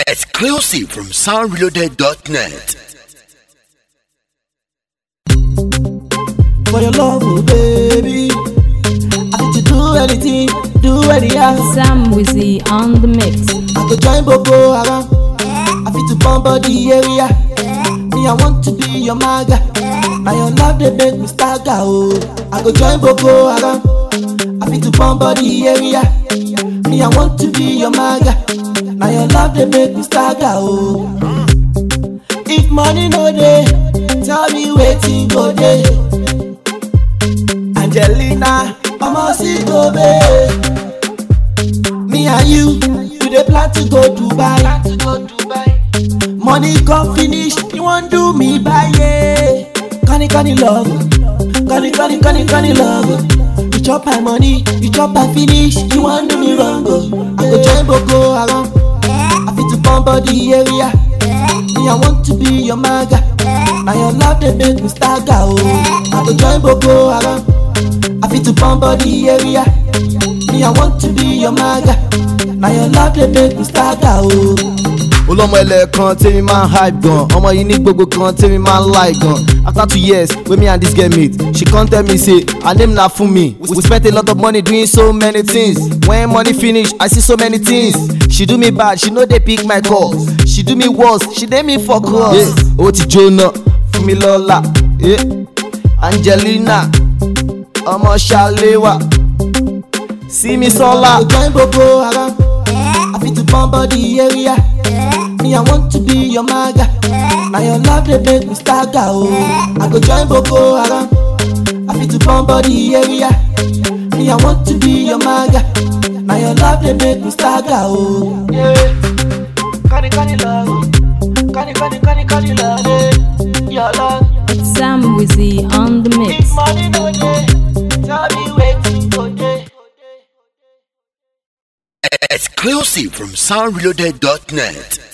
Exclusive from soundreloaded.net. For your love, oh baby. I fit to do anything, do anyhow. Sam Wizzy on the mix. I go join Boko Haram. I fit to bomb body area. Me, I want to be your maga. Now your love they make me stagger, oh. I go join Boko Haram. I fit to bomb body area. Me, I want to be your maga. Now your love they make me stagger, oh. If money no dey, tell me wetin go dey. Angelina, ọmọ sí Kobe. Me and you, we dey plan to go Dubai. Money come finish, you wan do me baye. Kani kani love, kani kani kani kani love. You chop my money, you chop my finish, you wan do me wrong oh. I go join Boko Haram, I fit to bomb body area. Me I want to be your maga, na your love dey make me stagger oh. I go join Boko Haram, I fit to bomb body area. Me I want to be your maga, na your love dey make me stagger oh. olọmọ ẹlẹ kan tèmi máa ń hype gan ọmọ yìí ní gbogbo kan tèmi máa ń like gan after two years wey me and this girl meet she come tell me say her name na funmi we spent a lot of money doing so many things when money finish i see so many things she do me bad she no dey pick my call she do me worse she dey me for cross yeah. owó ti jóná fún mi lọ́la yeah. angelina ọmọ ṣàléwà sími sọ́la. I go join Boko Haram. I fit to bomb body area. Me, I want to be your maga. Now your love they make me stagger. Oh, I go join Boko Haram. I fit to bomb body area. Me, I want to be your maga. Now your love they make me stagger. Oh, yeah. Kani kani love, kani kani kani kani love. yeah. Your love, Sam Wizzy on the mix. big money no dey. Tell me wetin go dey. Exclusive from soundreloaded.net.